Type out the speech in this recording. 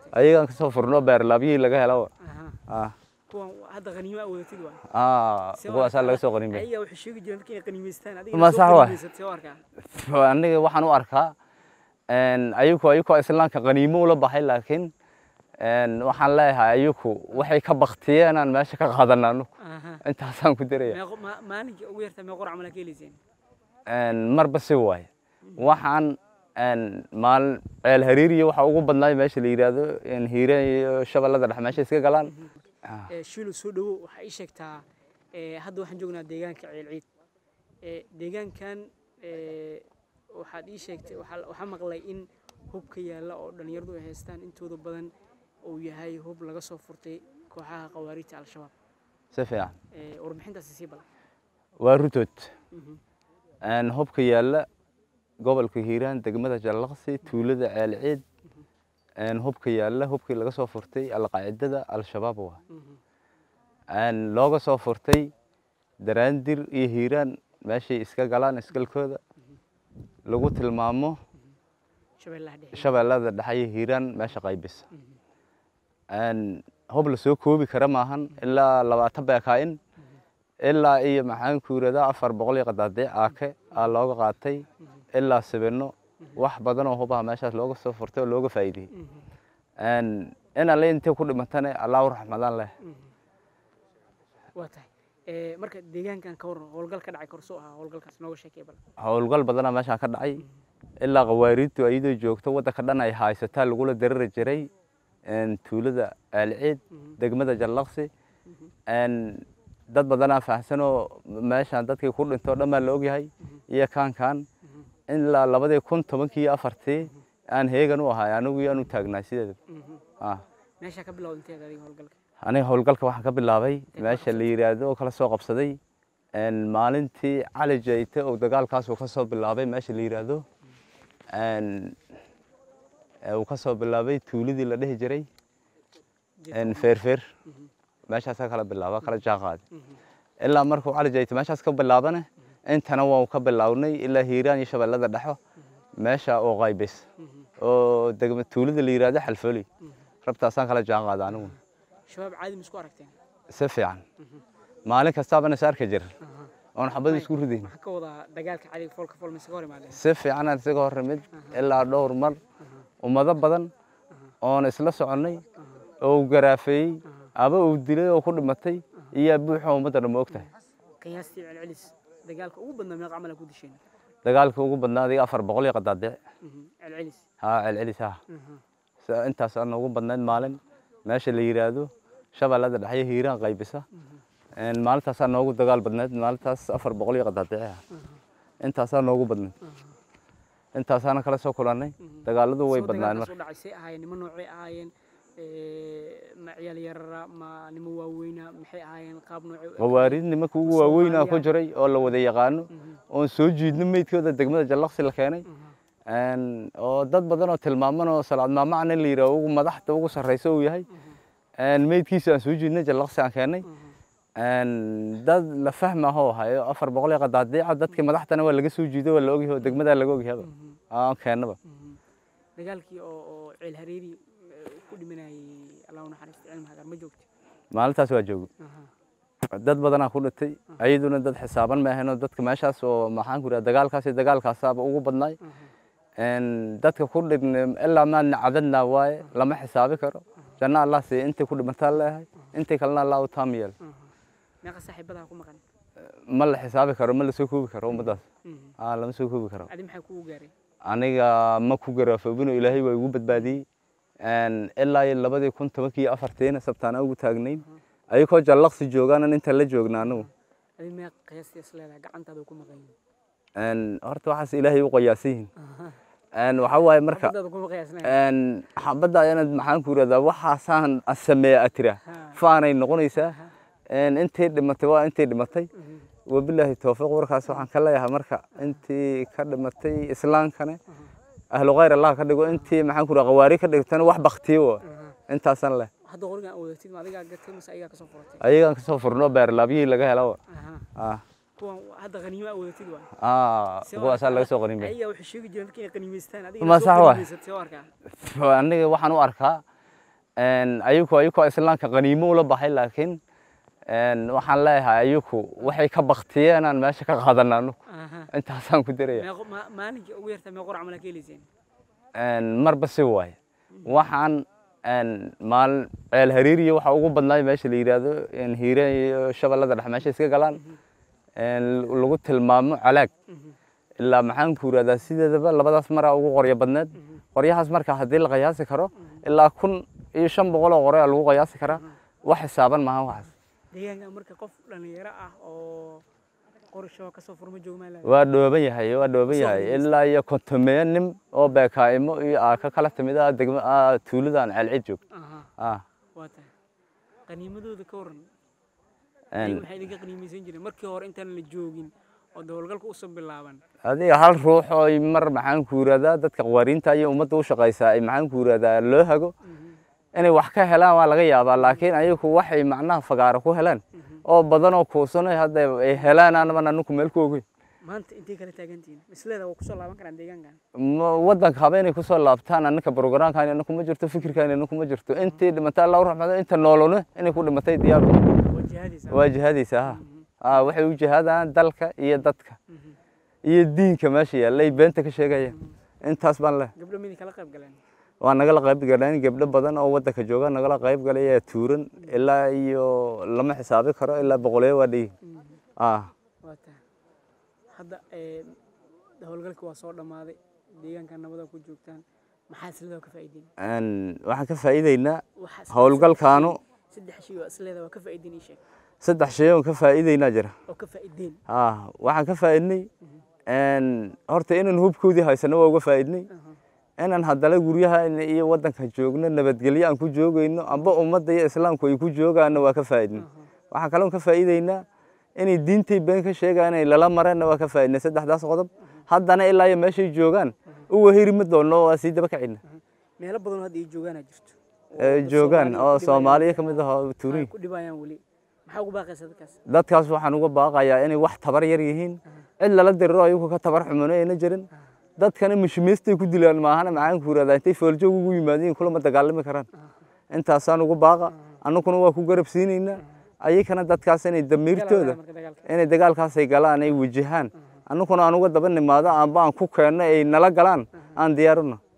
ayagaan kasoo furno beerlaabyihii laga helo aha ah kuwan hadda qaniimo awodatid waa ah kuwaasaa laga soo qaniimay ayaga waxay sheegi jireen dadka inay qaniimaystaan adiga Ma sax waay. see u arkaa aniga waxaan u arkaa ayaku ayakoo islaamka qaniimo ula baxay laakiin een, waxaan leeyahay ayaku waxay ka baktiyeen aan meesha ka qaadana anugu aha intaasaan ku daraya meeqo ma- maalinkii ugu yartaa meeqo camal aa ka helayseen Een, marba si waaye waxaan een, maalin ceel hariiriya waxa ugu badnaay meesha la yidhaahdo een, hiiraan iyo shabeellada dhexe meesha iska galaan Ah, Eh, shiilo soo dhowo waxaa ii sheegtaa eh, hadda waxaan joognaa deegaanka ceel ciid Eh, deegaankan eh, waxaad ii sheegtay waxaa waxaa maqlay in hubka yaalla oo dhallinyaradu ay haystaan intooda badan uu yahay hub laga soo furtay kooxaha khawaariijta al-shabaab si fiican Eh, warbixintaasi sii bal waa rutood Mhm. Een, hubka yaalla gobolka hiiraan degmada jallaqsi tuulada ceel ciid een, hubka yaalla hubkii laga soo furtay alqaacidada al-shabaab waa Mhm. Een, looga soo furtay daraandir iyo hiiraan meeshay iska galaan isgalkooda lagu tilmaamo shabeellaha dhexe shabeellada dhexe iyo hiiraan meesha qaybisa Een, hub la soo koobi kara maahan ilaa labaatan beekaa'in ilaa iyo maxaan ku yiraahdaa afar boqol iyo qadaadiic aake aa looga qaatay ilaa sibino wax badan oo hubaha meeshaas looga soo furtay oo looga faa'iideyey Mhm. Een, in alle intay ku dhimatane allah u raxmadaan leh waa tahay Eh, marka deegaankan ka waran howlgal ka dhacay korsoo ahaa howlgalkaas nooga sheekay bal howlgal badanaa meeshaan ka dhacay ilaa qawaariidtu iyadoo joogto waddanka dhan ay haysataa lagula darari jiray een, tuulada aalciid Mhm. degmada jallaqsi een, dad badanaa fahamsanoo meeshaan dadkii ku dhintoo dhan baa la ogyahay iyo kaankan ilaa labadii kun tobankii iyo afartii aan heegan u ahay anigu iyo aan u taagnaay sideeda Mhm. ah meeshaa ka bilowda inteed adiga howlgalka aniga howlgalka waxaan ka bilaabay meesha la yiraahdo oo kala soo qabsaday een, maalintii cali jayte oo dagaalkaas uu ka soo bilaabay meesha la yiraahdo een, ee uu ka soo bilaabay tuuladii la dhihi jiray een, feerfeer meeshaasaa kala bilaaba kala jaanqaadi ilaa markuu cali jayte meeshaas ka bilaabane intana waan ka bilownay ilaa hiiraan iyo shabeellada dhexo meesha oo qaybis oo degma tuulada la yiraahdo xalfooli rabtaasaan kala jaanqaada anigu shabaab caadi ma isku aragteen si fiican maalin kastaabana is arki jir oon xabad isku ridayn maxaa ka wadaa dagaalka cadiga foolka fool mise ka hor imaadeen si fiicanaan isaga hor nimid ilaa dhowr mar ummado badan oon isla soconnay oo uu garaafeeyey aba uu dilay oo ku dhimatay iyo buuxa ummadda dhan ma ogtahay qiyaastii celcelis dagaalka ugu badnaa meeqa camal aa ku disheen dagaalka ugu badnaa adiga afar boqol iyo qadaadiic Mhm. celcelis haa celcelis ha Mhm. Sa- intaas aan ugu badnayd maalin meesha la yiraahdo shabeellada dhexe iyo hiiraan qaybisa Een, maalintaasaa noogu dagaal badnayd maalintaas afar boqol iyo qadaadiic ah intaasaa noogu badnayd intaasaana kala soo kulannay dagaaladu way Soo badnaan dagaalkaas marka u dhacay see ahaayeen nimo noocay ahaayeen Eh, ma ciyaal yarara ma nimo waaweyna maxay ahaayeen qaab noocay u eg- qawaariid nimanka ugu waaweynaa ku jiray oo la wada yaqaano oon soo jiidno meydkooda degmada jallaqsi la keenay Een, oo dad badan oo tilmaaman oo salaad maamacna la yidhaah ugu madaxda ugu sarreysa uu yahay Een, meydkiisa aan soo jiidnay jallaqsi aan keenay Een, dad la fahmaho hayo afar boqol iyo qadaadiica dadkii madaxdana waa laga soo jiiday waa la ogyahay oo degmadaa laga ogyahaba aan keennaba Mhm. dagaalkii oo oo ceel hareeri eh, ku dhimanayay allah u naxariista cilmi hagar ma joogti maalintaas waa joogay Aha. dad badanaa ku dhintay ayaduna dad xisaaban ma ahayn oo dadka meeshaas oo maxaan ku idhaha dagaalkaas iyo dagaalkaasaaba ugu badnaay Een, dadka ku dhibna ilaa maadna cadadna waaye lama xisaabi karo janna allah siiya intay ku dhimataa leeyahay intay kalena allah u taam yeel Aha. meeqa saaxiibadaa ku maqan ma la xisaabi karo ma la soo koobi karo ummadaas Mhm. aa lama soo koobi karo adi maxay kugu gaaray aniga ma ku garaafobino ilaahay waa igu badbaadiyey Een, ilaa iyo labadii kun tobankii iyo afartiina sabtaana ugu taagnayn ayagoo jallaqsi joogaanan inta la joogna anigu adi meeq qiyaastii is leedahay gacantaada ku maqan yihiin Een, horta waxaas ilaahay u qiyaasan yihiin Een, waxaa waaye marka Xabadaada kuma qiyaasnayn Een, xabadda ayana maxaan ku irahdaa waxaasaan sameeya atira faanay noqonaysaa Een, intay dhimatay waa intay dhimatay wabilaahi towfiiq warkaas waxaan ka leeyahay marka intii ka dhimatay islaamkane ahlu khayr allah ka dhigo intii maxaan ku irahdaa qawaari ka dhigtana wax baktiyo wa intaasaan leh hadda qorigan aad wadatid ma adigaa gatay mase ayagaa kasoo furatay ayagaan kasoo furno beerlaabyihii laga helo Aha. ah kuwan hadda qaniimo aad wadatid waa ah kuwaasaa laga soo qaniimay ayagaa waxay sheegi jireen dadka inay qaniimaystaan adiga Ma soo sax waay. qaniimaysatay oo arkaa aniga waxaan u arkaa een, ayagu ayagoo islaamka qaniimo ula baxay laakiin een, waxaan leeyahay ayagu waxay ka baktiyeen aan meesha ka qaadana anagu aha intaasaan ku daraya meeqo ma- maalinkii ugu yartaa meeqo camal aa ka helayseen Een, marba si waaye waxaan een, maalin ceel hariiriya waxa ugu badnaay meesha la yidhaahdo een, hiire iyo shabeellada dhex meesha iska galaan een, lagu tilmaamo calaag ilaa maxaan ku yidhahdaa sideedaba labadaas maraa ugu qoryo badneed qoryahaas marka haddii la qiyaasi karo ilaa kun iyo shan boqol oo qoryo aa lagu qiyaasi karaa wax xisaaban maaha waxaas deegaanka marka qof dhalinyaro ah oo qorsho kasoo furma joogmaa laa waa dhooban yahay waa dhooban Soo yahay guulaysta. ilaa iyo kontomeeyo nin oo beekaa'imo iyo aa ka kala timid ah degma ah, tuuladan ceelcid joog aha ah waa tahay qaniimadooda ka waran een, ayaga maxay idinka qaniimaysan jireen markii hore intaan la joogin oo dowlgalka usoo bilaaban adiga hal ruux oo ay mar maxaan ku yidhahdaa dadka qawaariinta iyo ummadda u shaqaysaa ay maxaan ku yidhahdaa loo hago inay wax ka helaan waa laga yaabaa laakiin ayagu waxay macnaha fagaaro ku heleen oo badan oo kuusanay hadda ay helaan aanban anaku meel ku ogeyn maanta intay kala taagantihiin misleeda waa kusoo laaban karaan deegaankan Ma- waddanka haba inay kusoo laabtaan annaka brograamkan anaku ma jirto fikirkan anaku ma jirto intii dhimatay allah u raxmado inta noolone inay ku dhimatay diyaar u tahay. waa jihaadaysaa waa jihaadaysa ha ah waxay u jihaadaan dalka iyo dadka iyo diinka meesha yaalla ay beenta ka sheegayaan intaas baan leh gabdho miday kala qayb galeen waa nagala qayb galeen gabdho badan oo waddanka jooga nagala qayb galay ayaa tuuran ilaa iyo lama xisaabi karo ilaa boqoleyo waa dhihi ah waa tahay hadda ee, howlgalka waa soo dhammaaday deegaanka nabada ku joogtaan maxaa isleeda ka faa'iideen een, waxaan ka faa'iideynaa Waxa is- howlgalkaanu saddex shay oo isleeda waa ka faa'iideen ii sheeg saddex shay oon ka faa'iideynaa jira oo ka faa'iideen ah waxaan ka faa'iidnay een, horta inaan hubkoodii haysano waa uga faa'iidnay inaan haddana guryaha iyo waddanka joogno nabadgelyo aan ku joogayno amba ummadda iyo islaamku ay ku joogaanna waa ka faa'iidnay waxaan kaloon ka faa'iideynaa inay diintay been ka sheegaan inay lala mareenna waa ka faa'iidnay saddexdaas qodob haddana ilaa iyo meeshay joogaan u weheri ma doonno waa sii daba kacina meelo badan oo hadda ay joogaanaa jirto oo Ay dad joogaan Soomaaliya oo ku soomaaliya dhibayaan. ka mid ah oo Ay tuurin ku dhibayaan weli maxaa ugu baaqaysa dadkaas dadkaas waxaan uga baaqayaa inay wax tabar yar yihiin cid lala diriro ayagu ka tabar xumono ayna jirin dadkana mishimiistay ku dilaan maahana maxaan ku yidhahdaa intay fooljoog ugu yimaadiin kulama dagaalami karaan intaasaan ugu baaqa annaguna waa ku garab siinaynaa ayakana dadkaas inay damiirtooda marka dagaalka inay dagaalkaasay galaan ay wajahaan annaguna aan uga daba nimaado amba aan ku keenno ay nala galaan aan diyaarino